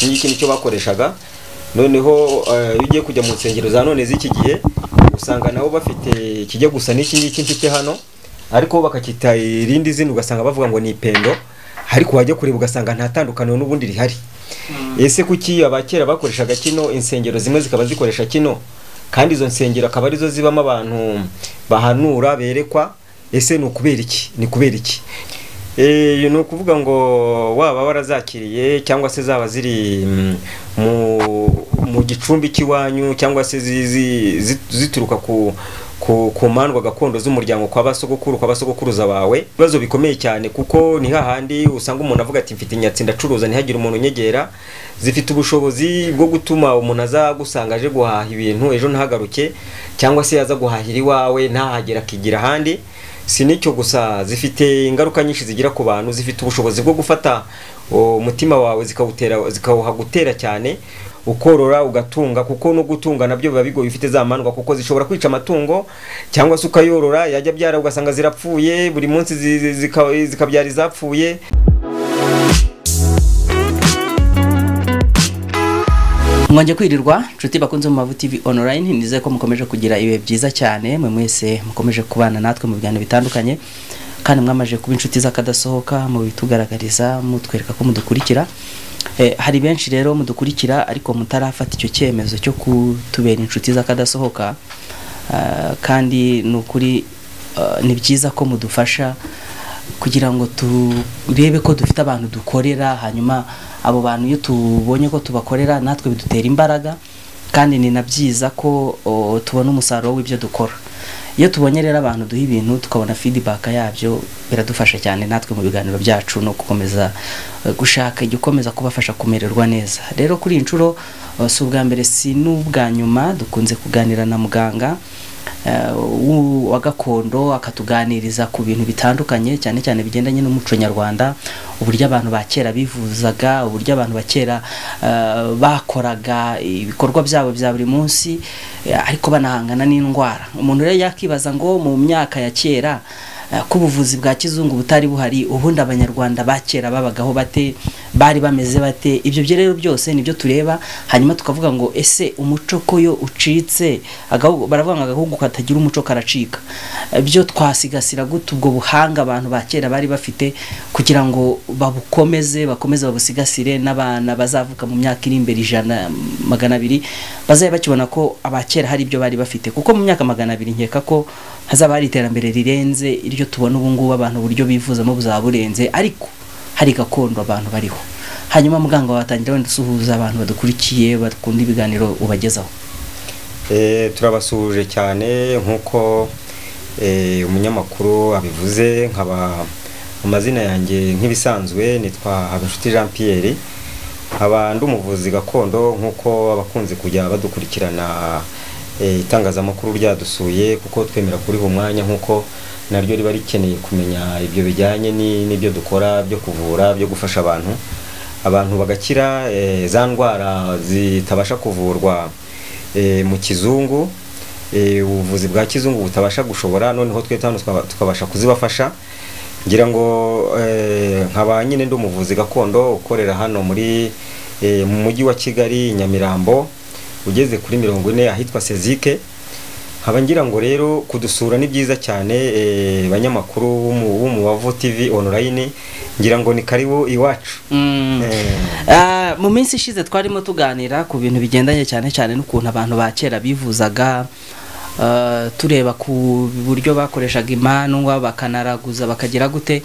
n'iki nicyo bakoreshaga noneho eh, iyo ugiye kujya mu nsengero za none z'iki gihe usanga nabo bafite ikijya gusa n'iki ngiki mfite hano ariko bakacyita irindi zina ugasanga bavuga ngo ni ipendo ariko wajya kureba ugasanga nta tandukaniro n'ubundi rihari ese kuki abakera bakoreshaga kino insengero zimwe zikaba zikoresha kino kandi izo nsengero akaba arizo zibamo abantu bahanura berekwa ese ni ukubera iki ni kubera iki Eh, ni ukuvuga ngo waba warazakiriye cyangwa se zaba ziri mm, mu mu gicumbi cy'iwanyu cyangwa se zi- zi- zi- zituruka ku ku, ku mandwa gakondo z'umuryango kwa basogokuru kwa basogokuruza bawe ibibazo bikomeye cyane kuko ni hahandi usanga umuntu avuga ati mfite inyatsi ndacuruza ntihagire umuntu unyegera zifite ubushobozi bwo gutuma umuntu aza gusanga aje guhaha ibintu ejo ntahagaruke cyangwa se yaza guhahira iwawe ntahagere akigira ahandi si n'icyo gusa zifite ingaruka nyinshi zigira ku bantu zifite ubushobozi bwo gufata o, umutima wawe zikawutera zikawuhagutera cyane ukorora ugatunga kuko no gutunga nabyo biba bigoye ufite za mandwa kuko zishobora kwica amatungo cyangwa se ukayorora yajya byara ugasanga zirapfuye buri munsi zi- zi- zika- zikabyara izapfuye mwajya kwirirwa nshuti bakunze mu mavu tv online nizeye ko mukomeje kugira ibihe byiza cyane mwe mwese mukomeje kubana natwe mu biganiro bitandukanye kandi mwamaje kuba inshuti z'akadasohoka mu bitugaragariza mutwereka ko mudukurikira eh, hari benshi rero mudukurikira ariko mutarafata icyo cyemezo cyo kutubera inshuti z'akadasohoka Ah, kandi ni ukuri ah, ni byiza ko mudufasha kugira ngo turebe ko dufite abantu dukorera hanyuma abo bantu iyo tubonye ko tubakorera natwe bidutera imbaraga kandi ni na byiza ko o, tubona umusaruro w'ibyo dukora iyo tubonye rero abantu duha ibintu tukabona feedback yabyo biradufasha cyane natwe mu biganiro byacu no gukomeza eh, gushaka ijya ukomeza kubafasha kumererwa neza rero kuri iyi nshuro eh, si ubwa mbere si n'ubwa nyuma dukunze kuganira na muganga eh, w'u- wa gakondo akatuganiriza ku bintu bitandukanye cyane cyane bigendanye n'umuco nyarwanda uburyo abantu ba kera bivuzaga uburyo abantu ba kera eh, bakoraga ibikorwa byabo bya buri munsi eh, ariko banahangana n'indwara umuntu rero yakibaza ngo mu myaka ya kera eh, ko ubuvuzi bwa kizungu butari buhari ubundi abanyarwanda ba kera babagaho bate bari bameze bate ibyo byo rero byose nibyo tureba hanyuma tukavuga ngo ese umuco ko yo ucitse agahugu- baravuga ngo agahugu katagira umuco karacika Eh, byo twasigasira gute ubwo buhanga abantu ba kera bari bafite kugira ngo babukomeze bakomeze babusigasire n'abana bazavuka mu myaka iri imbere ijana magana abiri bazabe bakibona ko abakera hari ibyo bari bafite kuko mu myaka magana abiri nkeka ko hazaba hari iterambere rirenze iryo tubona ubu ngubu abantu uburyo bivuzamo buzaba burenze ariko hari gakondo abantu bariho hanyuma muganga watangira wenda usuhuza abantu badukurikiye bakunda ibiganiro ubagezaho Eh, turabasuhuje cyane nk'uko eh, umunyamakuru abivuze nkaba amazina yanjye nk'ibisanzwe nitwa Habinshuti Jean Pierre nkaba ndi umuvuzi gakondo nk'uko abakunze kujya badukurikirana eh, itangazamakuru ryadusuye kuko twemera kuriha umwanya nk'uko naryo riba rikeneye kumenya ibyo bijyanye ni- n'ibyo dukora byo kuvura byo gufasha abantu abantu bagakira eh, za ndwara zitabasha kuvurwa eh, mu kizungu eh, ubuvuzi bwa kizungu butabasha gushobora noneho twe hano tukaba- tukabasha kuzibafasha ngira ngo eh, nkaba nyine ndi umuvuzi gakondo ukorera hano muri eh, mu mujyi wa kigali nyamirambo ugeze kuri mirongo ine ahitwa sezike nkaba ngira ngo rero kudusura ni byiza cyane eh, banyamakuru b'umu- b'umubavu tv online ngira ngo ni karibu iwacu Eh, Ah, mu minsi ishize twarimo tuganira ku bintu bigendanye cyane cyane n'ukuntu abantu ba kera bivuzaga ah, tureba ku buryo bakoreshaga imandwa bakanaraguza bakagira gute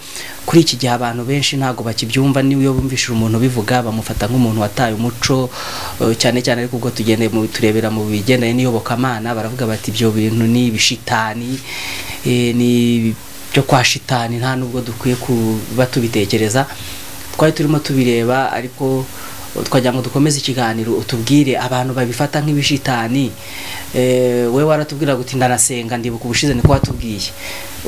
kuri iki gihe abantu benshi ntabwo bakibyumva niyo bumvishije umuntu bivuga bamufata nk'umuntu wataye umuco eh, cyane cyane ariko ubwo tugendeye mu turebera mu bigendanye n'iyobokamana baravuga bati ibyo bintu ni ibishitani eh, ni byo kwa shitani nta nubwo dukwiye kuba tubitekereza twari turimo tubireba ariko twagira ngo dukomeze ikiganiro utubwire abantu babifata nk'ibishitani eh, wowe waratubwira ngo uti ndanasenga ndibuka ubushize niko watubwiye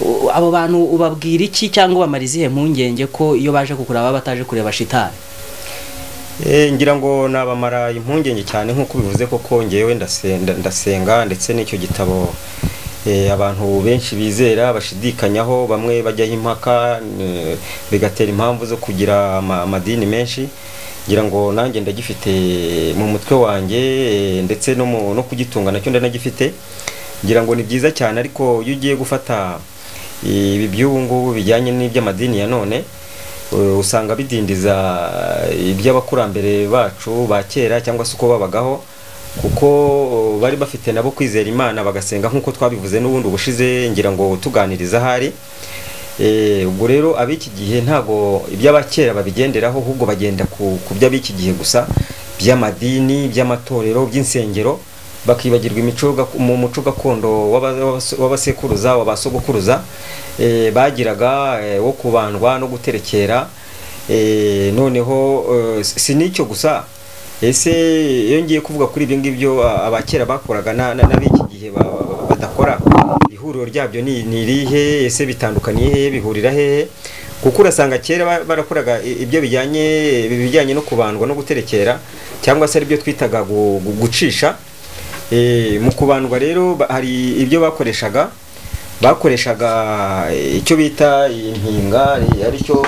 U- abo bantu ubabwira iki cyangwa ubamara izihe mpungenge ko iyo baje kukureba baba bataje kureba shitani Eh, ngira ngo nabamara impungenge cyane nk'uko bivuze koko ngewe ndasenga, ndasenga ndetse n'icyo gitabo eh, abantu benshi bizera bashidikanyaho bamwe bajyaho impaka eh, bigatera impamvu zo kugira ama- amadini menshi ngira ngo nanjye ndagifite mu mutwe wanjye eh, ndetse no mu- no kugitunga nacyo ndanagifite ngira ngo ni byiza cyane ariko iyo ugiye gufata ibi by'ubu ngubu bijyanye n'iby'amadini ya none eh, usanga bidindiza iby'abakurambere bacu ba kera cyangwa se uko babagaho kuko eh, bari bafite nabo kwizera imana bagasenga nk'uko twabivuze n'ubundi ubushize ngira ngo tuganiriza ahari Eh, ubwo rero ab'iki gihe ntabwo iby'abakera babigenderaho ahubwo bagenda ku, ku by'ab'iki gihe gusa by'amadini by'amatorero by'insengero bakibagirwa imico gak- mu muco gakondo w'aba- w'abase- w'abasekuruza w'abasogokuruza eh, bagiraga eh, wo kubandwa no guterekera eh, noneho eh, si si n'icyo gusa ese iyo ngiye kuvuga kuri ibyo ngibyo a- abakera bakoraga na- na- n'ab'iki gihe ba- ba- badakora ihuriro ryabyo ni ni irihe ese bitandukaniye hehe bihurira hehe kuko urasanga kera ba- barakoraga i- ibyo bijyanye bijyanye no kubandwa no guterekera cyangwa se aribyo twitaga gu- gu- gucisha Eh, mu kubandwa rero ba- hari ibyo bakoreshaga bakoreshaga eh, icyo bita impinga eh, aricyo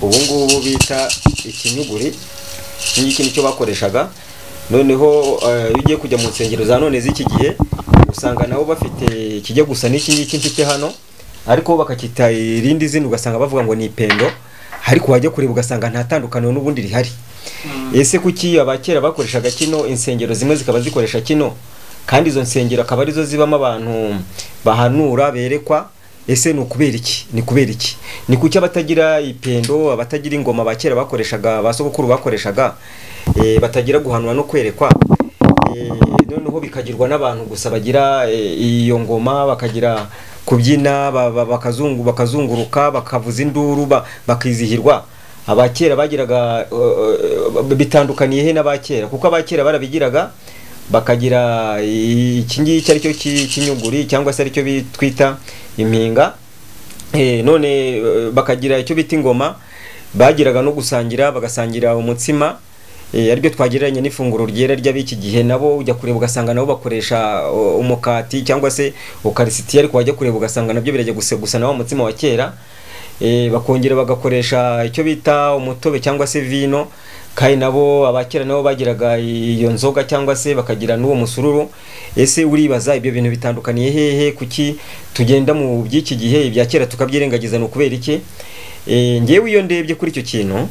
ubu ngubu bita ikinyuguri iki ngiki nicyo bakoreshaga noneho eh, iyo ugiye kujya mu nsengero za none z'iki gihe usanga nabo bafite kijya gusa n'iki ngiki mfite hano ariko bakakita irindi zina ugasanga bavuga ngo ni ipendo ariko wajya kureba ugasanga nta tandukaniro n'ubundi rihari ese kuki abakera bakoreshaga kino insengero zimwe zikaba zikoresha kino kandi izo nsengero akaba arizo zibamo abantu bahanura berekwa ese ni ukubera iki ni kubera iki ni kuki abatagira ipendo abatagira ingoma abakera bakoreshaga ba sogokuru bakoreshaga eh, batagira guhanura no kwerekwa Eh, noneho bikagirwa n'abantu gusa bagira eh, iyo ngoma bakagira kubyina ba- ba- bakazungu- bakazunguruka bakavuza induru ba- bakizihirwa abakera bagiraga eh, eh, bitandukaniye he n'abakera kuko abakera barabigiraga bakagira iki ngiki ari cyo kinyuguri cyangwa se aricyo bi- twita impinga Eh, none eh, bakagira icyo bita ingoma bagiraga no gusangira bagasangira umutsima eh, aribyo twagereranya n'ifunguro ryera ry'ab'iki gihe nabo ujya kureba ugasanga nabo bakoresha uh, umukati cyangwa se ukarisitiya ariko wajya kureba ugasanga nabyo birajya guse gusa na wa mutsima wa kera Eh, bakongera bagakoresha icyo bita umutobe cyangwa se vino kandi nabo abakera nabo bagiraga iyo nzoga cyangwa se bakagira n'uwo musururu ese uribaza ibyo bintu bitandukaniye hehe kuki tugenda mu by'iki gihe ibya kera tukabyirengagiza ni ukubera iki Eh, ngewe iyo ndebye kuri icyo kintu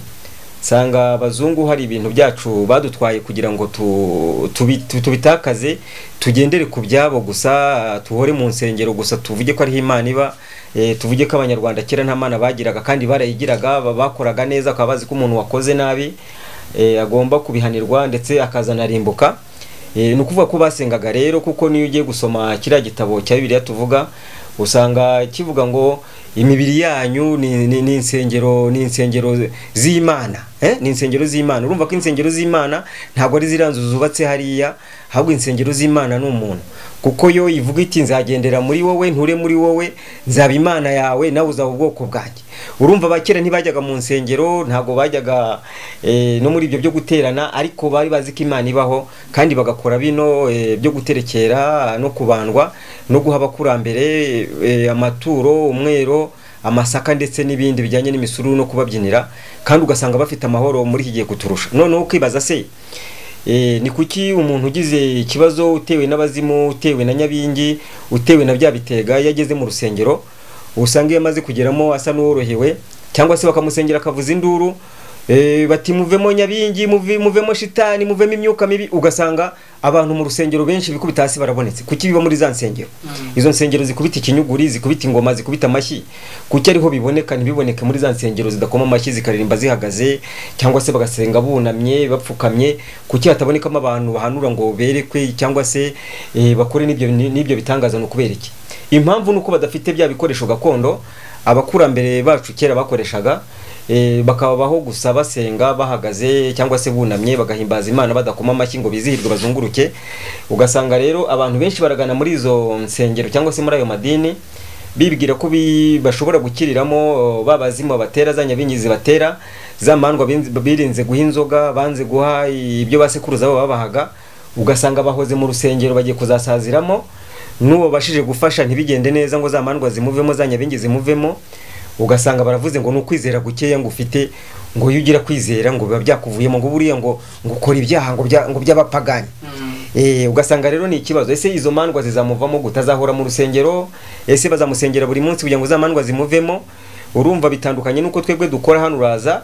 nsanga abazungu hari ibintu byacu badutwaye kugira ngo tu- tubi- tu- tubitakaze tugendere ku byabo gusa tuhore mu nsengero gusa tuvuge ko ariho imana iba eh, tuvuge ko abanyarwanda kera nta mana bagiraga kandi barayigiraga ba- bakoraga neza bakaba bazi ko umuntu wakoze nabi eh, agomba kubihanirwa ndetse akazanarimbuka Eh, ni ukuvuga ko basengaga rero kuko niyo ugiye gusoma kiriya gitabo cya bibiliya tuvuga usanga kivuga ngo imibiri yanyu ni, ni, ni insengero ni insengero z'imana eh? ni insengero z'imana urumva ko insengero z'imana ntabwo ari ziriya nzu zubatse hariya ahubwo insengero z'imana ni umuntu kuko yo ivuga iti nzagendera muri wowe nture muri wowe nzaba imana yawe nawe uzaba ubwoko bwanjye urumva abakera ntibajyaga mu nsengero ntabwo bajyaga eh, no muri ibyo byo guterana ariko bari bazi ko imana ibaho kandi bagakora bino eh, byo guterekera no kubandwa no guha abakurambere eh, amaturo umwero amasaka ndetse n'ibindi bijyanye n'imisuru no kubabyinira kandi ugasanga bafite amahoro muri iki gihe kuturusha noneho ukibaza se E, ni kuki umuntu ugize ikibazo utewe n'abazimu utewe na nyabingi utewe na bya bitega iyo ageze mu rusengero usanga iyo amaze kugeramo asa n'uworohewe cyangwa se bakamusengera akavuza induru e, bati muvemo nyabingi muve, muvemo shitani muvemo imyuka mibi ugasanga abantu mu rusengero benshi bikubita hasi barabonetse kuki biba muri za nsengero izo nsengero zikubita ikinyuguri zikubita ingoma zikubita amashyi kuki ariho biboneka ntibiboneke muri za nsengero zidakoma amashyi zikaririmba zihagaze cyangwa se bagasenga bunamye bapfukamye kuki hatabonekamo abantu bahanura ngo berekwe cyangwa se eh, bakore n'ibyo n'ibyo bitangaza ni ukubera iki impamvu ni uko badafite bya bikoresho gakondo abakurambere bacu kera bakoreshaga eh, bakabaho gusa basenga bahagaze cyangwa se bunamye bagahimbaza imana badakoma amashyi ngo bizihirwe bazunguruke ugasanga rero abantu benshi baragana muri izo nsengero cyangwa se muri ayo madini bibwira ko bi- bashobora gukiriramo babazima batera za nyabingi zibatera za mandwa binzi- birinze guha inzoga banze guha ibyo basekuruza babo babahaga ugasanga bahoze mu rusengero bagiye kuzasaziramo n'uwo bashije gufasha ntibigende neza ngo za mandwa zimuvemo za nyabingi zimuvemo ugasanga baravuze ngo ni ukwizera gukeya ngo ufite ngo iyo ugira kwizera ngo biba byakuvuyemo ngo buriya ngo ngo ukora ibyaha ngo bya- ngo by'abapagani Eh, ugasanga rero ni ikibazo ese izo mandwa zizamuvamo gutazahora mu rusengero ese bazamusengera buri munsi kugira ngo za mandwa zimuvemo urumva bitandukanye nuko twebwe dukora hano uraza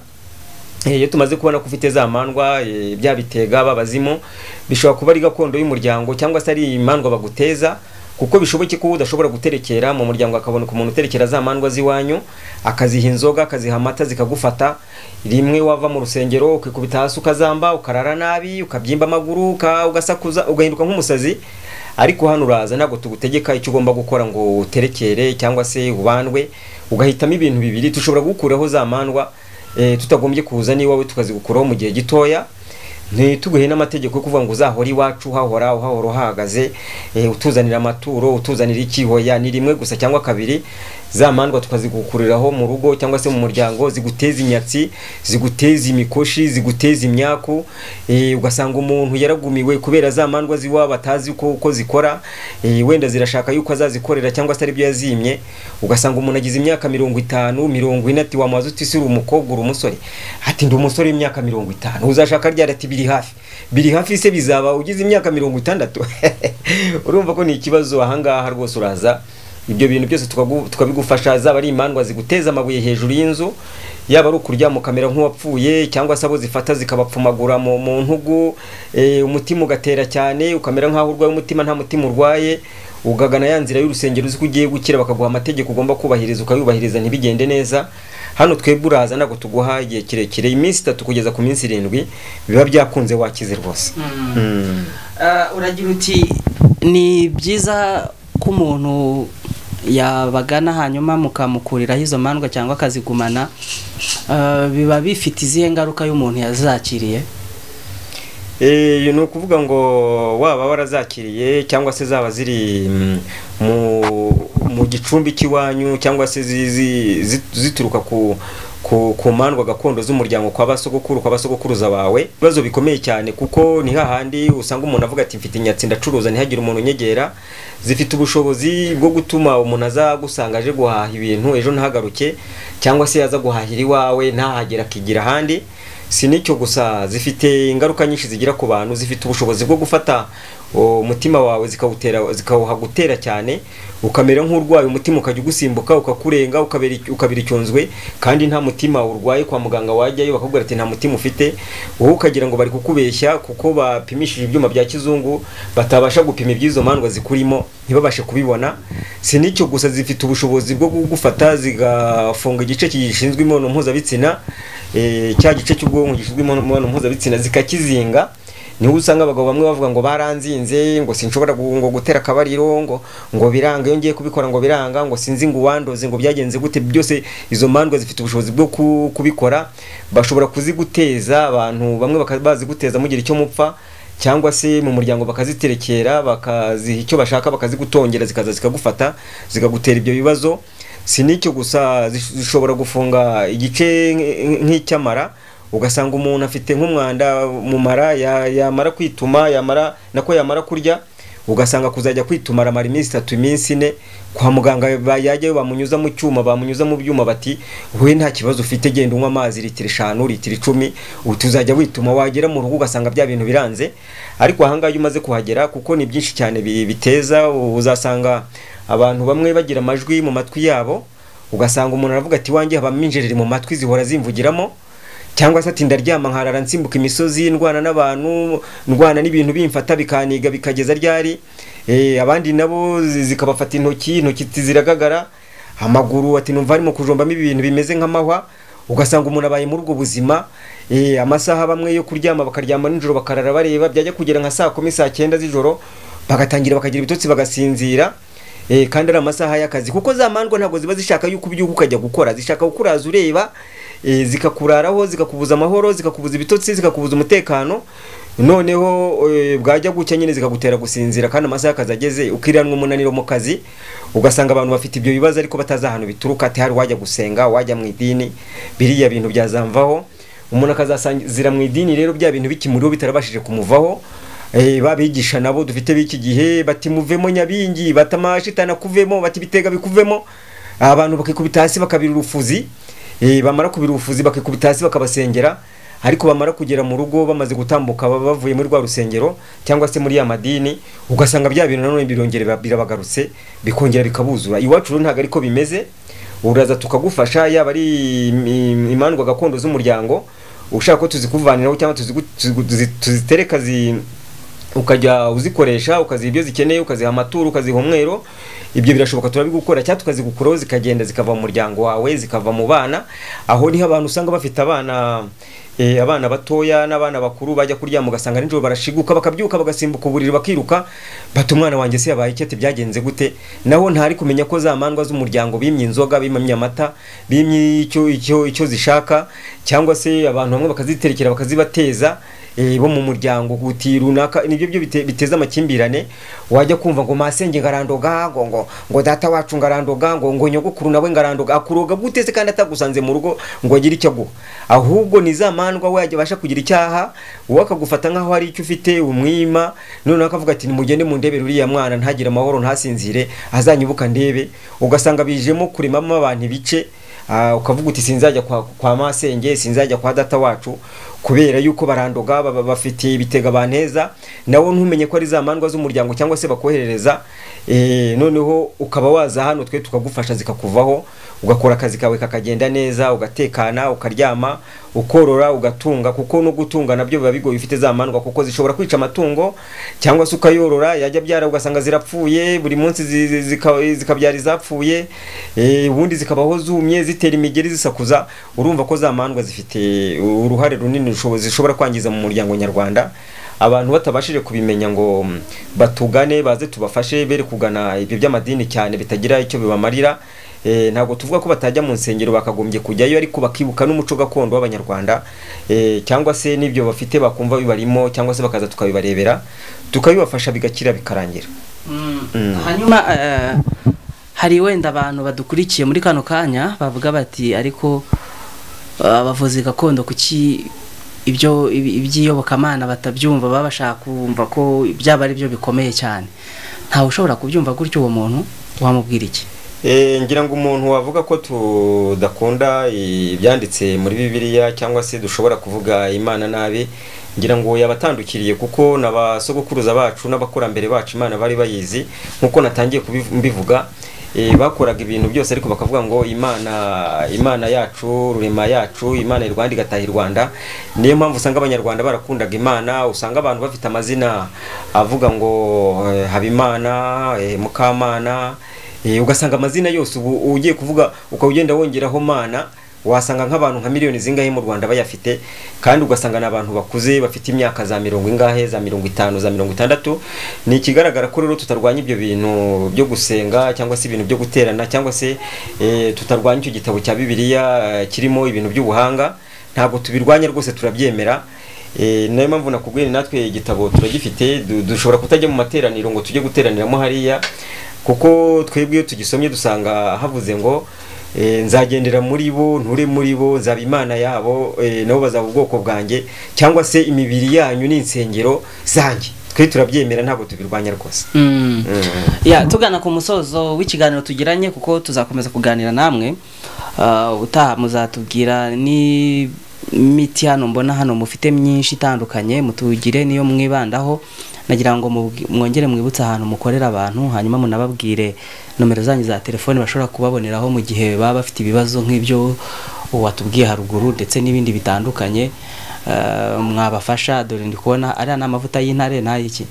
Eh, iyo tumaze kubona ko ufite za mandwa eh, bya bitega babazimu bishobora kuba ari gakondo y'umuryango cyangwa se ari imandwa baguteza kuko bishoboke ko udashobora guterekera mu muryango akaboneka umuntu uterekera za mandwa z'iwanyu akaziha inzoga akaziha amata zikagufata rimwe wava mu rusengero ukikubita hasi ukazamba ukarara nabi ukabyimba amaguru uka- ugasakuza ugahinduka nk'umusazi ariko hano uraza ntabwo tugutegeka icyo ugomba gukora ngo uterekere cyangwa se ubandwe ugahitamo ibintu bibiri tushobora gukuraho za mandwa eh, tutagombye kuza n'iwawe tukazigukuraho mu gihe gitoya ntituguhe n'amategeko yo kuvuga ngo uzahore iwacu uhahora uhahora uhahagaze eh, utuzanira amaturo utuzanira ikihoya ni rimwe gusa cyangwa kabiri za mandwa tukazigukuriraho mu rugo cyangwa se mu muryango ziguteza imyatsi ziguteza imikoshi ziguteza imyaku eh, ugasanga umuntu yaragumiwe kubera za mandwa ziwa batazi uko, uko zikora eh, wenda zirashaka yuko azazikorera cyangwa se aribyo yazimye ugasanga umuntu agize imyaka mirongo itanu mirongo ine ati wamaze uti uri umukobwa uri umusore ati ndi umusore w'imyaka mirongo itanu uzashaka ryari ati biri hafi biri hafi se bizaba ugize imyaka mirongo itandatu urumva ko ni ikibazo ahangaha rwose uraza ibyo bintu byose tukagu- tukabigufasha zaba ari imandwa ziguteza amabuye hejuru y'inzu yaba ari ukuryama ukamera nk'uwapfuye cyangwa se abo zifata zikabapfumagura mu, mu ntugu eh, umutima ugatera cyane ukamera nk'aho urwaye umutima nta mutima urwaye ugagana ya nzira y'urusengero uzi ko ugiye gukira bakaguha amategeko ugomba kubahiriza ukayubahiriza ntibigende neza hano twebwe uraza ntabwo tuguha igihe kirekire iminsi itatu kugeza ku minsi irindwi biba byakunze wakize rwose Mm. Ah, uragira uti ni byiza ko umuntu yabagana hanyuma mukamukuriraho izo mandwa cyangwa akazigumana Ah, biba bifite izihe ngaruka y'umuntu yazakiriye Eh, ni ukuvuga ngo waba warazakiriye cyangwa se zaba ziri mm, mu, mu gicumbi cy'iwanyu cyangwa se zi- zi- zi- zituruka ku ku, ku mandwa gakondo z'umuryango kwa basogokuru kwa basogokuruza bawe ibibazo bikomeye cyane kuko ni hahandi usanga umuntu avuga ati mfite inyatsi ndacuruza ntihagire umuntu unyegera zifite ubushobozi bwo gutuma umuntu azagusanga aje guhaha ibintu ejo ntahagaruke cyangwa se yaza guhahira iwawe ntahagere akigira ahandi si n'icyo gusa zifite ingaruka nyinshi zigira ku bantu zifite ubushobozi bwo gufata o, umutima wawe zikawutera zikawuhagutera cyane ukamera nk'urwaye umutima ukajya ugusimbuka ukakurenga ukabera icy- ukabira icyunzwe kandi nta mutima urwaye kwa muganga wajyayo bakakubwira ati nta mutima ufite wowe ukagira ngo bari kukubeshya kuko bapimishije ibyuma bya kizungu batabasha gupima iby'izo mandwa zikurimo ntibabashe kubibona si n'icyo gusa zifite ubushobozi bwo kugufata zigafunga igice gishinzwe imibonano mpuzabitsina eh, cya gice cy'ubwonko gishinzwe imibonano mpuzabitsina zikakizinga niho usanga abagabo bamwe bavuga ngo baranzinze ngo sinshobora gu- ngo gutera akabariro ngo ngo biranga iyo ngiye kubikora ngo biranga ngo sinzi ngo uwandoze ngo byagenze gute byose izo mandwa zifite ubushobozi bwo ku- kubikora bashobora kuziguteza abantu bamwe baka- baziguteza mugira icyo mupfa cyangwa se mu muryango bakaziterekera bakaziha icyo bashaka bakazigutongera zikaza zikagufata zikagutera ibyo bibazo si n'icyo gusa zish- zishobora gufunga igice nk- nk'icyamara ugasanga umuntu afite nk'umwanda mu mara ya- yamara kwituma yamara nako yamara kurya ugasanga kuzajya kwituma aramara iminsi itatu iminsi ine kwa muganga ba- yajyayo bamunyuza mu cyuma bamunyuza mu byuma bati we nta kibazo ufite genda unywa amazi litiro eshanu litiro icumi ubu tuzajya wituma wagera mu rugo ugasanga bya bintu biranze ariko ahangaha iyo umaze kuhagera kuko ni byinshi cyane bi- biteza uzasanga abantu bamwe bagira amajwi mu matwi yabo ugasanga umuntu aravuga ati wanjye habamo injereri mu matwi zihora zimvugiramo cyangwa se ati ndaryama nkarara nsimbuka imisozi ndwana n'abantu ndwana n'ibintu bimfata bikaniga bikageza ryari Eh, abandi nabo zi- zikabafata intoki intoki ti- ziragagara amaguru ati numva harimo kujombamo ibintu bimeze nk'amahwa ugasanga umuntu abaye muri ubwo buzima eh, amasaha bamwe yo kuryama bakaryama nijoro bakarara bareba byajya kugera nka saa kumi saa cyenda z'ijoro bagatangira bakagira ibitotsi bagasinzira eh, kandi ari amasaha y'akazi kuko za mandwa ntabwo ziba zishaka yuko ubyuka ukajya gukora zishaka kukuraza ureba eh, zikakuraraho zikakubuza amahoro zikakubuza ibitotsi zikakubuza umutekano noneho eh, bwajya gucya nyine zikagutera gusinzira kandi amasaha y'akazi ageze ukiranwa umunaniro mu kazi ugasanga abantu bafite ibyo bibazo ariko batazi ahantu bituruka ati hari wajya gusenga wajya mu idini biriya bintu byazamvaho umuntu akazasangizira mu idini rero bya bintu bikimuriho bitarabashije kumuvaho Eh, babigisha nabo dufite b'iki gihe bati muvemo nyabingi bati amashitani akuvemo bati bitega bikuvemo abantu bakikubita hasi bakabira urufuzi eh, bamara kubira urufuzi bakikubita hasi bakabasengera ariko bamara kugera mu rugo bamaze gutambuka baba bavuye muri rwa rusengero cyangwa se muri ya madini ugasanga bya bintu nanone birongera birabagarutse bikongera bikabuzura iwacu rero ntabwo ariko bimeze uraza tukagufasha yaba ari im- im- imandwa gakondo z'umuryango ushaka ko tuzikuvaniraho cyangwa tuzigu- tuzigu- tuzi- tuzitereka zi ukajya uzikoresha ukaziha ibyo zikeneye ukaziha amaturo ukaziha umwero ibyo birashoboka turabigukora cyangwa tukazigukuraho zikagenda zikava mu muryango wawe zikava mu bana aho niho abantu usanga bafite abana eh, abana batoya n'abana bakuru bajya kuryama ugasanga nijoro barashiguka bakabyuka bagasimbuka uburiri bakiruka bati umwana wanjye se yabaye iki ati byagenze gute naho ntari kumenya ko za mandwa z'umuryango bimye inzoga bimye amata bimye icyo icyo icyo zishaka cyangwa se abantu bamwe bakaziterekera bakazibateza eh, bo mu muryango uti runaka nibyo byo bite- biteza amakimbirane wajya kumva ngo masenge ngarandoga ngo ngo ngo data wacu ngarandoga ngo ngo nyogokuru nawe ngarandoga akuroga gute se kandi atagusanze mu rugo ngo agire icyo aguha ahubwo ni za mandwa we yajya abasha kugira icyaha uwo akagufata nk'aho hari icyo ufite umwima noneho akavuga ati nimugende mu ndebe uriya mwana ntagire amahoro ntasinzire azanyibuka ndebe ugasanga bijemo kuremamo abantu ibice Ah, ukavuga uti sinzajya kwa, kwa masenge sinzajya kwa data wacu kubera yuko barandoga baba bafite ibitega banteza nawe ntumenye ko ari za mandwa z'umuryango cyangwa se bakoherereza e, noneho ukaba waza hano twe tukagufasha zikakuvaho ugakora akazi kawe kakagenda neza ugatekana ukaryama ukorora ugatunga kuko no gutunga nabyo biba bigoye ufite za mandwa kuko zishobora kwica amatungo cyangwa se ukayorora yajya byara ugasanga zirapfuye buri munsi zi- zi- zika- zikabyara izapfuye eh, ubundi zikabaho zumye zitera imigeri zisakuza urumva ko za mandwa zifite uruhare runini rushobo- zishobora kwangiza mu muryango nyarwanda abantu batabashije kubimenya ngo mm, batugane baze tubafashe bere kugana ibyo by'amadini cyane bitagira icyo bibamarira Eh, ntabwo tuvuga ko batajya mu nsengero bakagombye kujyayo ariko bakibuka n'umuco gakondo w'abanyarwanda eh, cyangwa se n'ibyo bafite bakumva bibarimo cyangwa se bakaza tukabibarebera tukabibafasha bigakira bikarangira hanyuma eh, hari wenda abantu badukurikiye muri kano kanya bavuga bati ariko eh, abavuzi gakondo kuki ibyo ibi- iby'iyobokamana batabyumva baba bashaka kumva ko byaba ari byo bikomeye cyane ntawe ushobora kubyumva gutyo uwo muntu wamubwira iki Eh, ngira ngo umuntu wavuga ko tudakunda ibyanditse muri bibiliya cyangwa se dushobora kuvuga imana nabi ngira ngo yabatandukiriye kuko n'abasogokuruza bacu n'abakurambere bacu imana bari bayizi nk'uko natangiye kubivu- mbivuga eh, bakoraga ibintu byose ariko bakavuga ngo imana imana yacu rurema yacu imana y'u rwanda igataha i rwanda niyo mpamvu usanga abanyarwanda barakundaga imana usanga abantu bafite amazina avuga ngo eh, habimana eh, mukamana Eh, ugasanga amazina yose ubu ugiye kuvuga ukaba ugenda wongeraho mana wasanga nk'abantu nka miliyoni zingahe mu rwanda bayafite kandi ugasanga ni abantu bakuze bafite imyaka za mirongo ingahe za mirongo itanu za mirongo itandatu ni ikigaragara ko rero tutarwanya ibyo bintu byo gusenga cyangwa se ibintu byo guterana cyangwa se eh, tutarwanya icyo gitabo cya bibiliya eh, kirimo ibintu by'ubuhanga ntabwo tubirwanya rwose turabyemera Eh, niyo mpamvu nakubwiye natwe igitabo turagifite du- dushobora kutajya mu materaniro ngo tujye guteraniramo hariya kuko twebwe iyo tugisomye dusanga havuze ngo eh, nzagendera muri bo nture muri bo nzaba imana yabo eh, nabo bazaba ubwoko bwanjye cyangwa se imibiri yanyu n'insengero zanjye twe turabyemera ntabwo tubirwanya rwose ya tugana ku musozo w'ikiganiro tugiranye kuko tuzakomeza kuganira namwe Ah, utaha muzatubwira n'imiti hano mbona hano mufite myinshi itandukanye mutugire niyo mwibandaho nagira ngo mubwi- mwongere mwibutse ahantu mukorera abantu hanyuma munababwire nomero zanyu za telefoni bashobora kubaboneraho mu gihe baba bafite ibibazo nk'ibyo watubwiye haruguru ndetse n'ibindi bitandukanye Ah, mwabafasha dore ndi kubona ariya ni amavuta y'intare n'ay'iki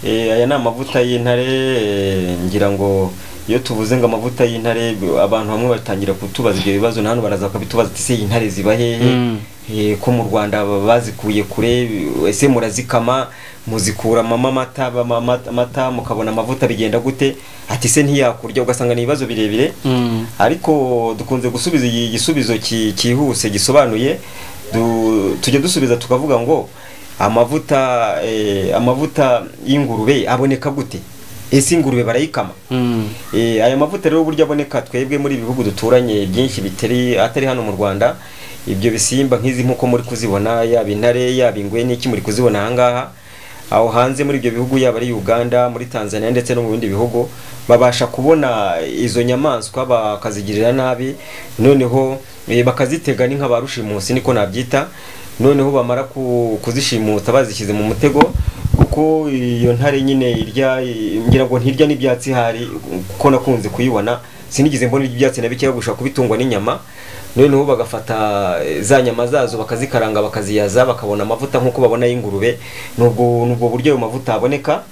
Eh, aya ni amavuta y'intare eh, ngira ngo iyo tuvuze ngo amavuta y'intare b- abantu bamwe batangira kutubaza ibyo bibazo na hano baraza bakabitubaza ati se intare ziba hehe Mm. Eh, ko mu rwanda ba- bazikuye kure ese murazikama muzikura mama amata bama- amata- amata mukabona amavuta bigenda gute ati se ntiyakurya ugasanga ni ibibazo birebire Mm. ariko dukunze gusubiza iki gisubizo ki- cyihuse gisobanuye du- tujya dusubiza tukavuga ngo amavuta eh, amavuta y'ingurube aboneka gute ese ingurube barayikama Mm. Eh, aya mavuta rero uburyo aboneka twebwe muri ibihugu duturanye byinshi bitari atari hano mu Rwanda ibyo bisimba nk'izi nkuko muri kuzibona yaba intare yaba ingwe n'iki muri kuzibona ahangaha aho hanze muri ibyo bihugu yaba ari Uganda muri Tanzania ndetse no mu bindi bihugu babasha kubona izo nyamaswa bakazigirira nabi noneho eh, bakazitega ni nka ba rushimusi niko nabyita noneho bamara ku- kuzishimuta bazishyize mu mutego kuko iyo ntare nyine irya ngira ngo ntirya n'ibyatsi hari kuko nakunze kuyibona sinigeze mbona ibyatsi na bikeya gushaka kubitungwa n'inyama noneho bagafata eh, za nyama zazo bakazikaranga bakaziyaza bakabona amavuta nk'uko babona y'ingurube nubwo nubwo buryo ayo mavuta aboneka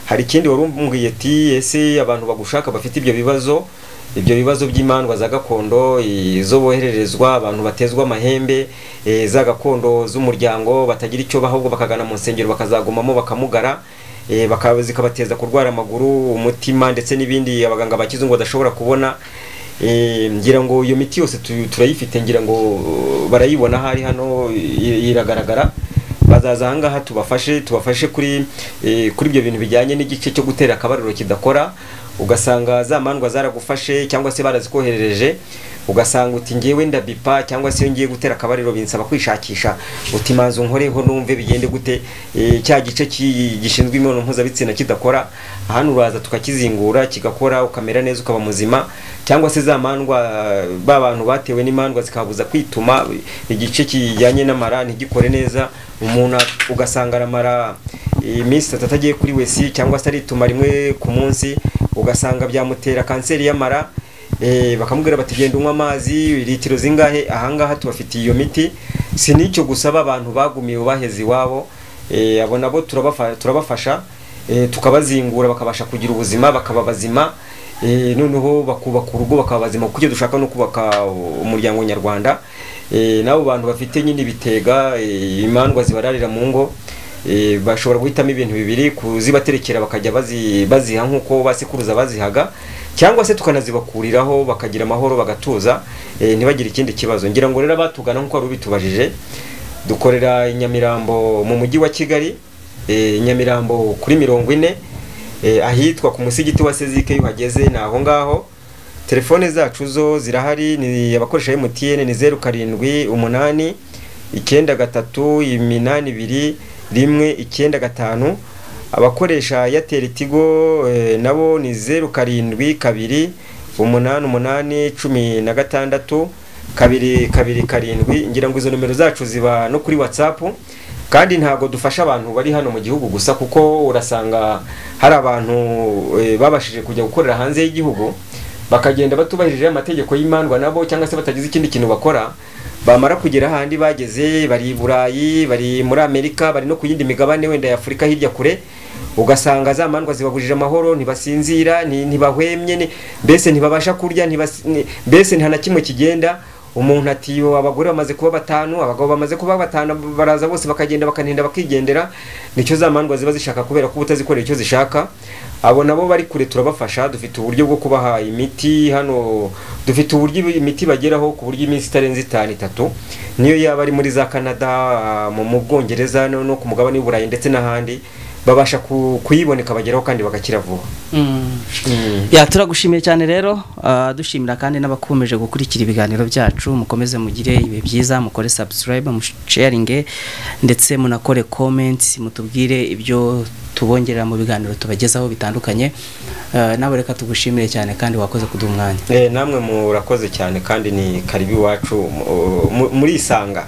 hari ikindi wari umbwiye ati ese abantu bagushaka bafite ibyo bibazo ibyo bibazo by'imandwa za gakondo izo bohererezwa abantu batezwa amahembe eh, za gakondo z'umuryango batagira icyo baha ahubwo bakagana mu nsengero bakazagumamo bakamugara eh, bakaba zikabateza kurwara amaguru umutima ndetse n'ibindi abaganga ba kizungu badashobora kubona Eh, ngira ngo iyo miti yose tu- turayifite ngira ngo uh, barayibona ahari hano i- iragaragara bazaza ahangaha tubafashe tubafashe kuri eh, kuri ibyo bintu bijyanye n'igice cyo gutera akabariro kidakora ugasanga za mandwa zaragufashe cyangwa se barazikoherereje ugasanga uti ngewe ndabipa cyangwa se iyo ngiye gutera akabariro binsaba kwishakisha uti manzu nkoreho numve bigende gute eh, cya gice ki- gishinzwe imibonano mpuzabitsina kidakora hano uraza tukakizingura kigakora ukamera neza ukaba muzima cyangwa se za mandwa ba bantu batewe n'imandwa zikabuza kwituma igice kijyanye n'amara ntigikore neza umuntu a- ugasanga aramara iminsi itatu atagiye kuri wesi cyangwa se arituma rimwe ku munsi ugasanga byamutera kanseri y'amara Eh, bakamubwira bati genda unywa amazi litiro zingahe ahangaha tubafitiye iyo miti si n'icyo gusaba abantu bagumiye baheze iwabo Eh, abo nabo turabafa- turabafasha eh, tukabazingura bakabasha kugira ubuzima bakaba bazima Eh, noneho bakubaka urugo bakaba bazima kuko icyo dushaka ni ukubaka umuryango nyarwanda Eh, n'abo bantu bafite nyine ibitega eh, imandwa zibararira mu ngo eh, bashobora guhitamo ibintu bibiri kuzibaterekera bakajya bazi- baziha nk'uko basekuruza bazihaga cyangwa se tukanazibakuriraho bakagira amahoro bagatuza eh, ntibagire ikindi kibazo ngira ngo rero abatugana nk'uko wari ubitubajije dukorera i nyamirambo mu mujyi wa kigali eh, nyamirambo kuri mirongo ine eh, ahitwa ku musigiti wa sezike iyo uhageze ni aho ngaho telefone zacu zo zirahari ni abakoresha emutiyene ni zeru karindwi umunani icyenda gatatu iminani ibiri rimwe icyenda gatanu abakoresha eyateri tigo eh, nabo ni zeru karindwi kabiri umunani umunani cumi na gatandatu kabiri kabiri karindwi ngira ngo izo nomero zacu ziba no kuri watsapu kandi ntabwo dufasha abantu bari hano mu gihugu gusa kuko urasanga hari abantu eh, babashije kujya gukorera hanze y'igihugu bakagenda batubahirije amategeko y'imandwa nabo cyangwa se batagize ikindi kintu bakora bamara kugera ahandi bageze bari i burayi bari muri amerika bari no ku yindi migabane wenda ya afurika hirya kure ugasanga za mandwa zibabujije amahoro ntibasinzira nti- ntibahwemye ni- mbese ntibabasha kurya ntibasi- ni- mbese nta na kimwe kigenda umuntu ati "Yo, abagore bamaze kuba batanu abagabo bamaze kuba batanu baraza bose bakagenda bakanenda bakigendera nicyo za mandwa ziba zishaka kubera ko uba utazikorera icyo zishaka abo nabo bari kure turabafasha dufite uburyo bwo kubaha imiti hano dufite uburyo imiti bageraho ku buryo iminsi itarenze itanu itatu niyo yaba ari muri za canada mu mu bwongereza no no ku mugabane w'uburayi ndetse n'ahandi babasha ku- kuyiboneka bageraho kandi bagakira vuba Mm. Ya turagushimiye cyane rero ah, dushimira kandi n'abakomeje gukurikira ibiganiro byacu mukomeze mugire ibihe byiza mukore subscribe musharinge ndetse munakore comments mutubwire ibyo tubongerera mu biganiro tubagezaho bitandukanye Ah, nawe reka tugushimire cyane kandi wakoze kuduha umwanya Eh, namwe murakoze cyane kandi ni karibu iwacu mu- mu- muri isanga